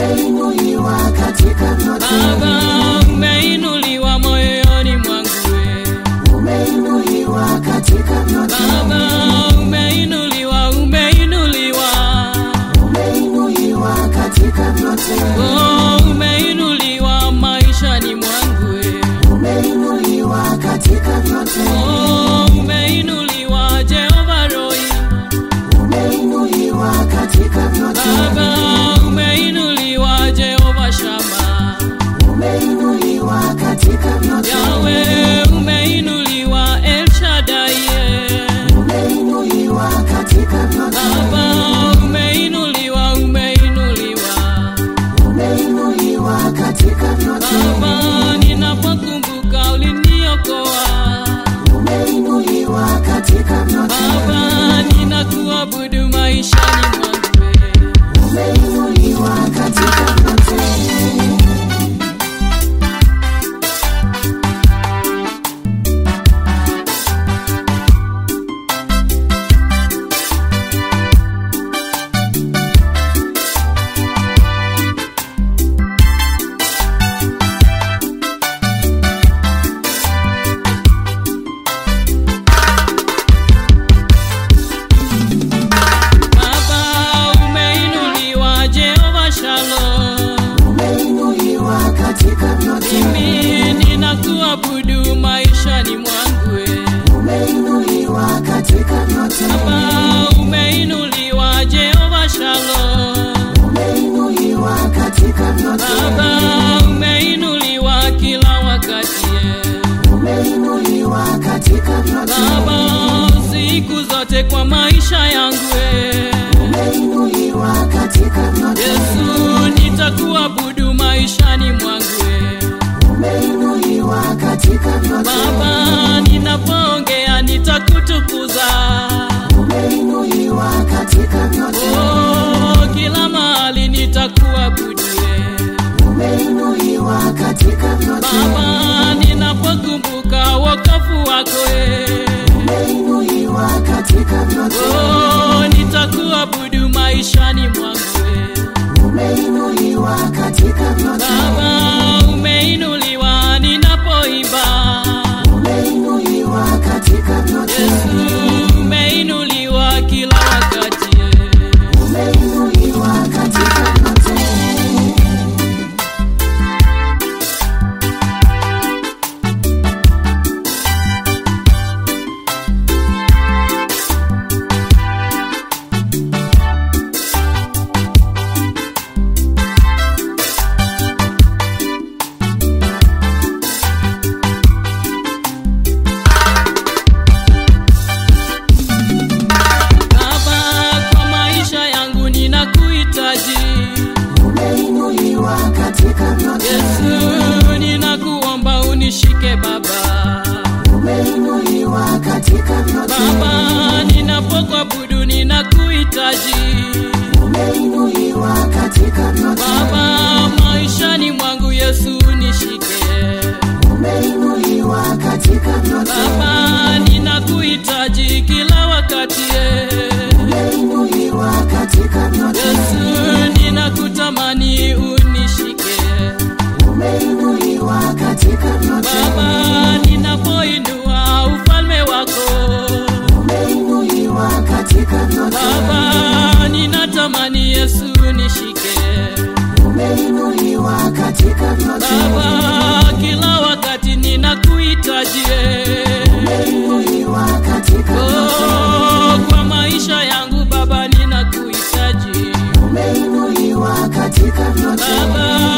umeinuliwa katika vyote, Baba, umeinuliwa moyoni mwangu we. umeinuliwa katika vyote, Baba, umeinuliwa, umeinuliwa. umeinuliwa katika vyote, Oh, umeinuliwa maishani mwangu we. umeinuliwa katika vyote, Oh, umeinuliwa Jehova Roi. umeinuliwa katika vyote, Baba, umeinuliwa Jehova Shama. umeinuliwa katika vyote, Yawe, umeinuliwa El Shaddai. umeinuliwa katika vyote, Baba, umeinuliwa, umeinuliwa. umeinuliwa katika vyote, Baba, ninapokumbuka uliniokoa. umeinuliwa katika vyote, Baba, ninakuabudu maishani mwangu. umeinuliwa katika vyote. Baba, umeinuliwa Jehova Shalom. umeinuliwa katika vyote, Mimi ninakuabudu maishani mwangu. umeinuliwa katika vyote, Baba, umeinuliwa Jehova Shalom. umeinuliwa katika vyote, Baba, umeinuliwa kila wakati. umeinuliwa katika vyote, Baba, siku zote kwa maisha yangu. umeinuliwa katika vyote, Yesu, nitakuabudu maishani mwangu. umeinuliwa katika vyote, Baba, ninapoongea nitakutukuza. umeinuliwa katika vyote, Oh, kila mahali nitakuabudu. umeinuliwa katika vyote, Baba, ninapokumbuka wokovu wako. umeinuliwa katika vyote, Oh, nitakuabudu maishani mwangu. umeinuliwa katika vyote, Baba, umeinuliwa ninapoimba. umeinuliwa katika vyote, Yesu, umeinuliwa kila wakati. umeinuliwa katika vyote. Baba, kwa maisha yangu ninakuhitaji. umeinuliwa katika vyote, Yesu, ninakuomba unishike Baba. umeinuliwa katika vyote, Baba, ninapokuabudu ninakuhitaji. umeinuliwa katika vyote, Baba, maishani mwangu Yesu nishike. umeinuliwa katika vyote, Baba, ninakuhitaji kila wakati. umeinuliwa katika vyote, Yesu, ninakutamani unishike. umeinuliwa katika vyote, Baba, ninapoinua ufalme wako. umeinuliwa katika vyote, Baba, ninatamani Yesu nishike. umeinuliwa katika vyote, Baba, kila wakati ninakuhitaji. umeinuliwa katika vyote, Oh, kwa maisha yangu Baba ninakuhitaji. umeinuliwa katika vyote, Baba,